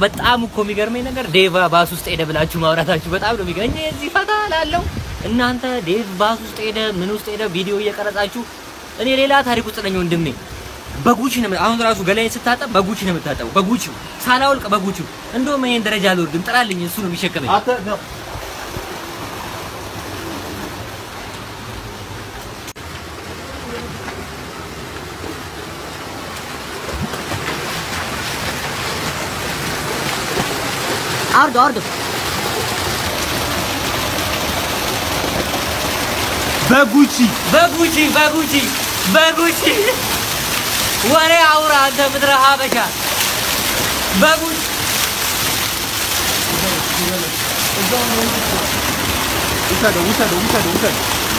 በጣም እኮ የሚገርመኝ ነገር ዴቭ ባስ ውስጥ ሄደ ብላችሁ ማውራታችሁ በጣም ነው የሚገርመኝ። እኔ እዚህ ፈታ ላለው እናንተ ዴቭ ባስ ውስጥ ሄደ ምን ውስጥ ሄደ ቪዲዮ እየቀረጻችሁ እኔ ሌላ ታሪክ ውስጥ ነኝ ወንድሜ። በጉቺ ነው አሁን ራሱ ገላዬን ስታጠብ በጉቺ ነው የምታጠበው። በጉቺ ሳላውልቅ በጉቺ እንደውም ይሄን ደረጃ አልወርድም። ጥራልኝ፣ እሱ ነው የሚሸከመኝ። አውርዶ አውርዶ በጉቺ በጉቺ በጉቺ በጉቺ ወሬ አውራ አንተ ምድረ ሀበሻ በጉቺ ውሰደው ውሰደው ውሰደው ውሰደው።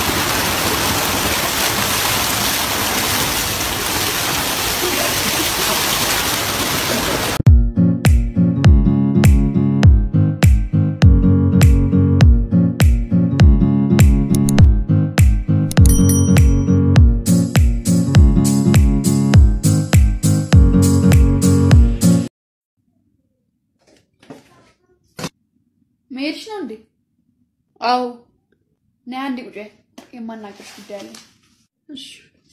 መሄድሽ ነው እንዴ? አዎ። ነይ አንዴ ቁጭ በይ፣ የማናገርሽ ጉዳይ አለ። እሺ።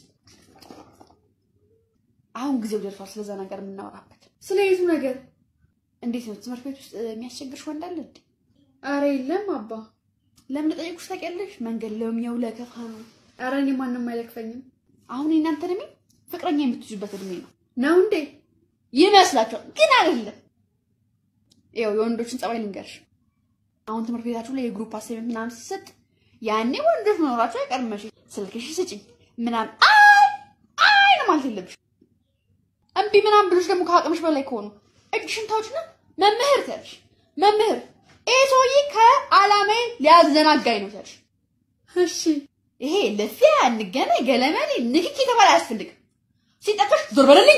አሁን ጊዜው ደርሷል ስለዛ ነገር የምናወራበት። ስለ የቱ ነገር? እንዴት ነው ትምህርት ቤት ውስጥ የሚያስቸግርሽ ወንድ አለ እንዴ? አረ የለም አባ። ለምን ጠየቁሽ ታውቂያለሽ? መንገድ ለሚያው ለከፋ ነው። አረ እኔ ማንም አይለክፈኝም። አሁን የእናንተ እድሜ ፍቅረኛ የምትይዙበት እድሜ ነው ነው እንዴ? ይመስላችኋል፣ ግን አይደለም። ይኸው የወንዶችን ጸባይ ልንገርሽ። አሁን ትምህርት ቤታችሁ ላይ የግሩፕ አሳይመንት ምናምን ሲሰጥ ያኔ ወንዶች መኖራቸው አይቀርም። መቼ ስልክሽ ስጭኝ ምናምን አይ አይ ነው ማለት የለብሽ። እምቢ ምናምን ብሎች ደግሞ ከአቅምሽ በላይ ከሆኑ እጅሽን ታውጭና መምህር ትያለሽ። መምህር ይሄ ሰውዬ ከአላማዬ ሊያዘናጋኝ ነው ትያለሽ። እሺ ይሄ ልፊያ እንገናኝ ገለመኔ ንክኪ የተባለ አያስፈልግም። ሲጠቀሽ ዞር በለልኝ።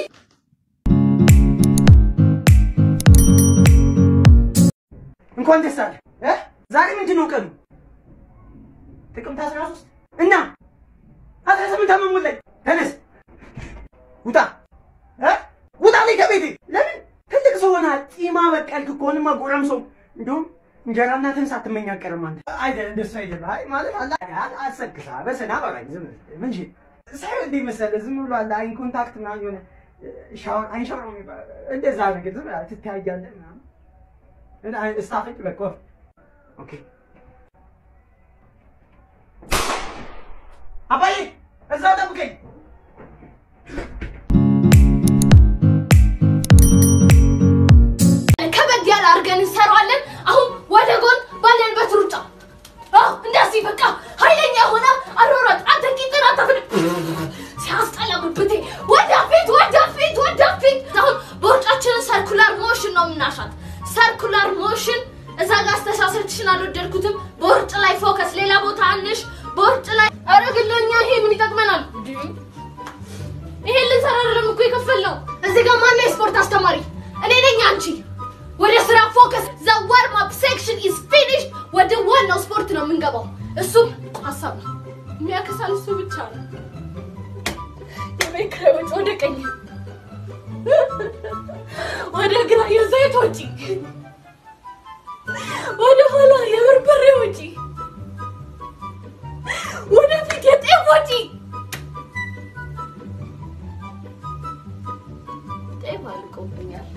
እንኳን ደስ አለ እ ዛሬ ምንድን ነው ቀኑ? ጥቅምት 13 እና 18 ዓመት ሞላኝ። ተነስ ውጣ እ ውጣ ላይ ከቤቴ ለምን ትልቅ ሰው ሆነሃል። ጢማ በቀልክ ከሆንማ ጎረምሳው እንደውም እንጀራ እናትህን ሳትመኝ አትቀርም አንተ። አይደል እንደሱ አይደለም። አይ ማለት አላ አሰክሳ በሰና ባራኝ ዝም ምን እሺ ሳይሆን እንደ መሰለህ ዝም ብሎ አለ አይን ኮንታክት ምናምን የሆነ ሻወር አይን ሻወር ነው የሚባለው እንደዛ ነገር ዝም ብለህ ትተያያለህ ምናምን ስታፈጭ በቃ ኦኬ። አባዬ እዛው ጠብቀኝ። ከበድ ያለ አድርገን እንሰራዋለን። አሁን ወደ ጎን ባለንበት ሩጫ። አዎ እንደዚህ በቃ ኃይለኛ የሆነ አሯሯጥ። አንተ ቂጥን አታፍን ሲያስጠላ ብብቴ። ወደፊት ወደፊት ወደፊት። አሁን በውርጫችንን ሰርኩላር ሞሽን ነው የምናሻት። ሰርኩላር ሞሽን እዛ ጋር አስተሳሰብሽን አልወደድኩትም። በውርጭ ላይ ፎከስ፣ ሌላ ቦታ አንሽ። በውርጭ ላይ ኧረ ግን ለእኛ ይሄ ምን ይጠቅመናል? ይሄ ልንሰራ አይደለም እኮ የከፈልነው። እዚህ ጋር ማነው የስፖርት አስተማሪ? እኔ ነኝ። አንቺ ወደ ስራ ፎከስ። ዘ ዋርም አፕ ሴክሽን ኢዝ ፊኒሽድ። ወደ ዋናው ስፖርት ነው የምንገባው። እሱም ሀሳብ ነው የሚያከሳል። እሱ ብቻ ነው የቤት ኪራይ ወጪ ወደ ቀኝ፣ ወደ ግራ የዘይት ወጪ፣ ወደ ኋላ የበርበሬ ወጪ፣ ወደፊት የጤፍ ወጪ። ጤፍ አልቆብኛል።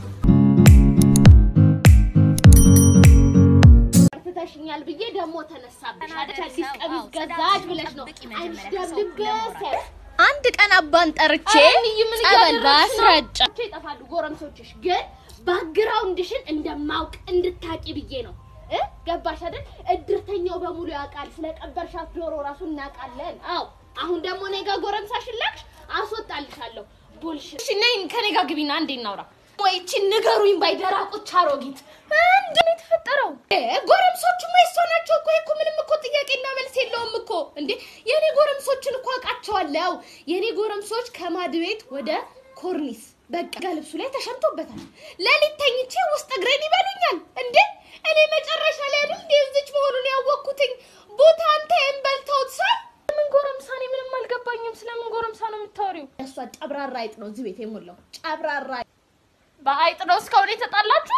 ትተሽኛል ብዬ ደግሞ ተነሳብሽ። አዲስ አዲስ ቀሚስ ገዛች ብለሽ ነው አንቺ ደምድበስ አንድ ቀን አባን ጠርቼ ምን ጸበል ላስረጫ ይጠፋሉ ጎረምሶችሽ። ግን ባክግራውንድሽን እንደማውቅ እንድታቂ ብዬ ነው እ ገባሽ አይደል? እድርተኛው በሙሉ ያውቃል። ስለቀበርሻት ዶሮ ራሱ እናውቃለን። አዎ አሁን ደግሞ እኔ ጋር ጎረምሳሽን ላክሽ፣ አስወጣልሻለሁ። ቡልሽት። እሺ ነይ ከኔ ጋር ግቢና አንዴ እናውራ። ወይ እቺ ንገሩኝ ባይደራቆች አሮጊት ምንድን ነው የተፈጠረው? እ ጎረምሶቹማ የሷ ናቸው እኮ እኮ ምንም እኮ ጥያቄና መልስ የለውም እኮ እንዴ የኔ ጎረምሶችን እኮ አውቃቸዋለሁ የኔ ጎረምሶች ከማድ ቤት ወደ ኮርኒስ በቃ ልብሱ ላይ ተሸምቶበታል ሌሊት ተኝቼ ውስጥ እግሬን ይበሉኛል እንዴ እኔ መጨረሻ ላይ አይደል እንዴ እዚች መሆኑን ያወቅኩትኝ ቦታ አንተ የምበልተውት ሳይ ምን ጎረምሳ? እኔ ምንም አልገባኝም። ስለምን ጎረምሳ ነው የምታወሪው? እሷ ጨብራራ አይጥ ነው እዚህ ቤት የሞላው ጨብራራ አይጥ። አይጥ ነው እስካሁን የተጣላችሁ?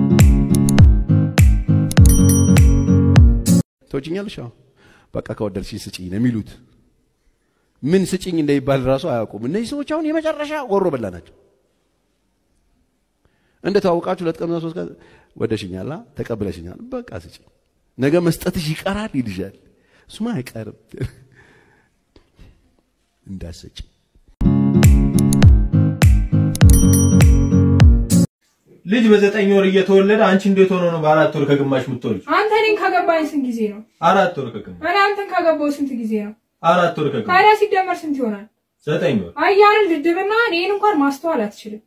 ትወጪኛለሽ? አዎ በቃ ከወደድሽኝ ስጪኝ ነው የሚሉት። ምን ስጪኝ እንደሚባል ራሱ አያውቁም። እነዚህ ሰዎች አሁን የመጨረሻ ወሮ በላ ናቸው። እንደ ተዋወቃችሁ ሁለት ቀን ሶስት ቀን ወደሽኛላ፣ ተቀብለሽኛል፣ በቃ ስጪኝ። ነገ መስጠትሽ ይቀራል ይልሻል። እሱማ አይቀርም እንዳሰጪ ልጅ በዘጠኝ ወር እየተወለደ አንቺ እንዴት ሆኖ ነው በአራት ወር ከግማሽ የምትወልጅ? አንተ እኔን ካገባኝ ስንት ጊዜ ነው? አራት ወር ከግማሽ እኔ አንተን ካገባው ስንት ጊዜ ነው? አራት ወር ከግማሽ ታዲያ ሲደመር ስንት ይሆናል? ዘጠኝ ወር አያንን ድድብና እኔን እንኳን ማስተዋል አትችልም።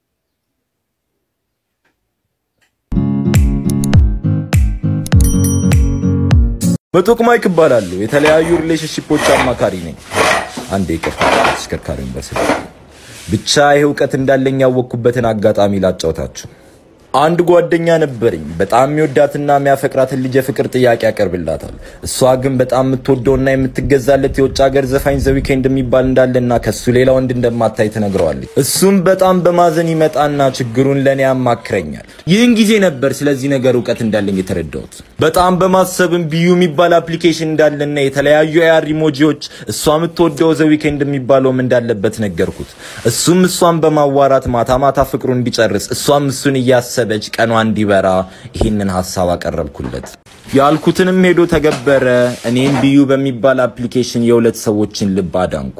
ምጡቅ ማይክ እባላለሁ። የተለያዩ ሪሌሽንሺፖች አማካሪ ነኝ። አንዴ ይቅርታ፣ ተሽከርካሪውን በስልክ ብቻ ይህ እውቀት እንዳለኝ ያወቅኩበትን አጋጣሚ ላጫውታችሁ። አንድ ጓደኛ ነበረኝ። በጣም የሚወዳትና የሚያፈቅራትን ልጅ የፍቅር ጥያቄ ያቀርብላታል። እሷ ግን በጣም የምትወደውና የምትገዛለት የውጭ ሀገር ዘፋኝ ዘ ዊኬንድ የሚባል እንዳለና ከሱ ሌላ ወንድ እንደማታይ ትነግረዋለች። እሱም በጣም በማዘን ይመጣና ችግሩን ለእኔ ያማክረኛል። ይህን ጊዜ ነበር ስለዚህ ነገር እውቀት እንዳለኝ የተረዳሁት። በጣም በማሰብም ቢዩ የሚባል አፕሊኬሽን እንዳለና የተለያዩ የአር ኢሞጂዎች እሷ የምትወደው ዘ ዊኬንድ የሚባለውም እንዳለበት ነገርኩት። እሱም እሷን በማዋራት ማታ ማታ ፍቅሩን እንዲጨርስ እሷም እሱን እያሰበች ቀኗ እንዲበራ ይህንን ሀሳብ አቀረብኩለት። ያልኩትንም ሄዶ ተገበረ። እኔም ቢዩ በሚባል አፕሊኬሽን የሁለት ሰዎችን ልብ አዳንኩ።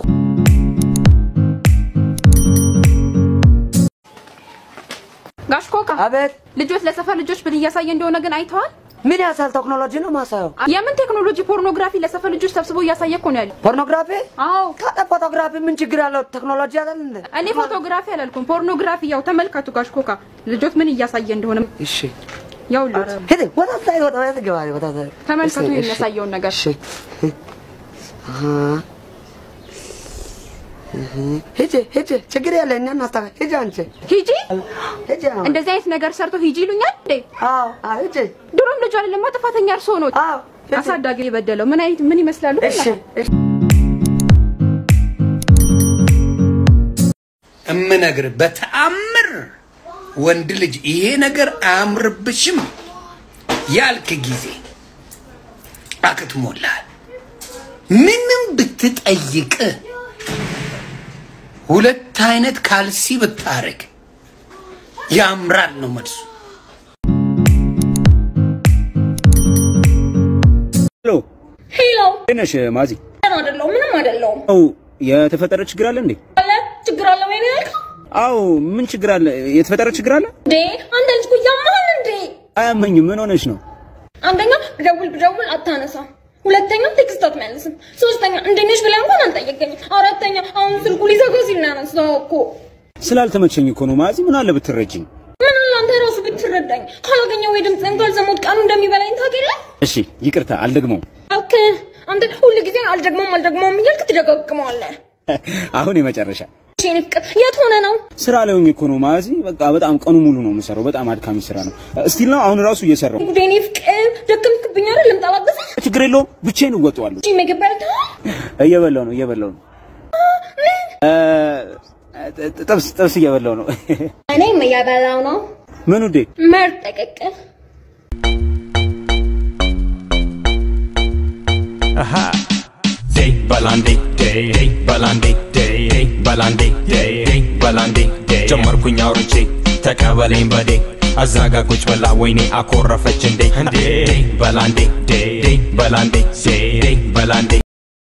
ጋሽ ኮካ አቤት። ልጆች ለሰፈር ልጆች ምን እያሳየ እንደሆነ ግን አይተዋል? ምን ያሳል ቴክኖሎጂ ነው ማሳየው? የምን ቴክኖሎጂ? ፖርኖግራፊ ለሰፈር ልጆች ሰብስቦ እያሳየ እኮ ነው ያለው። ፖርኖግራፊ? አዎ። ታዲያ ፎቶግራፊ ምን ችግር ያለው ቴክኖሎጂ አይደል እንዴ? እኔ ፎቶግራፊ አላልኩም፣ ፖርኖግራፊ። ያው ተመልከቱ ጋሽ ኮካ ልጆች ምን እያሳየ እንደሆነ እሺ ያው ልጆች ሄደ ወጣ ታይ ወጣ ወጣ ገባ ወጣ ታይ ተመልከቱ እሺ፣ እሺ። የሚያሳየውን ነገር። እሺ አሃ እህ ሂጂ ሂጂ ችግር የለ እኛ እናስተካክል። ሂጂ አንቺ ሂጂ ሂጂ አሁን። እንደዚህ አይነት ነገር ሰርቶ ሂጂ ይሉኛል እንዴ? አዎ አዎ ሂጂ ድሮም ልጅ አይደለም ጥፋተኛ እርስዎ ነው። አዎ ሂጂ። አሳዳጊ የበደለው ምን አይነት ምን ይመስላሉ? እሺ እሺ እምነግር በተአምር ወንድ ልጅ ይሄ ነገር አያምርብሽም ያልክ ጊዜ አክትሞልሃል። ምንም ብትጠይቅ ሁለት አይነት ካልሲ ብታረግ ያምራል ነው መልሱ። ሄሎ ሄሎ እንዴት ነሽ ማዚ? ደህና አይደለሁም፣ ምንም አይደለሁም። አው የተፈጠረ ችግር አለ እንዴ? አለ ችግር አለ ወይ ነው ያልከው? አው ምን ችግር አለ? የተፈጠረ ችግር አለ? እንዴ አንተ ልጅ እኮ ያመሃል እንዴ? አያመኝም። ምን ሆነሽ ነው? አንደኛ ብደውል ብደውል አታነሳም። ሁለተኛ ቴክስት አትመልስም። ሶስተኛ እንዴት ነሽ ብለህ እንኳን አልጠየቀኝም። አራተኛ አሁን ስልኩ ሊዘጋ ሲል ነው ያነሳው እኮ። ስላልተመቸኝ እኮ ነው ማዚ። ምን አለ ብትረጅኝ? ምን አለ አንተ ራሱ ብትረዳኝ። ካላገኘ ወይ ድምፅህን ካልሰማሁት ቀኑ እንደሚበላኝ ታውቂያለህ? እሺ ይቅርታ፣ አልደግመውም። እባክህ አንተ ሁል ጊዜ አልደግመውም አልደግመውም እያልክ ትደጋግመዋለህ። አሁን የመጨረሻ እሺ የኔ ፍቅር የት ሆነ ነው? ስራ ላይ ሆኜ እኮ ነው ማዚ። በቃ በጣም ቀኑ ሙሉ ነው የምሰራው። በጣም አድካሚ ስራ ነው። እስቲል ነው አሁን ራሱ እየሰራው። ጉዴ የኔ ፍቅር ደከምክብኝ አይደል? ልምጣ ላግዝህ? ችግር የለውም ብቻዬን እወጣዋለሁ። እሺ ምግብ በልተሃል? እየበላው ነው እየበላው ነው እ፣ ጥብስ ጥብስ እየበላው ነው። እኔም እየበላው ነው። ምን ውዴ? ምርጥ ቅቅል Day balandi day day balandi day day balandi day day balandi day ጀመርኩኝ አውርቼ ተቀበለኝ በዴ አዛጋ ቁጭ ብላ ወይኔ አኮረፈች እንዴ እንዴ በላንዴ ዴ ዴ በላንዴ ዴ ዴ በላንዴ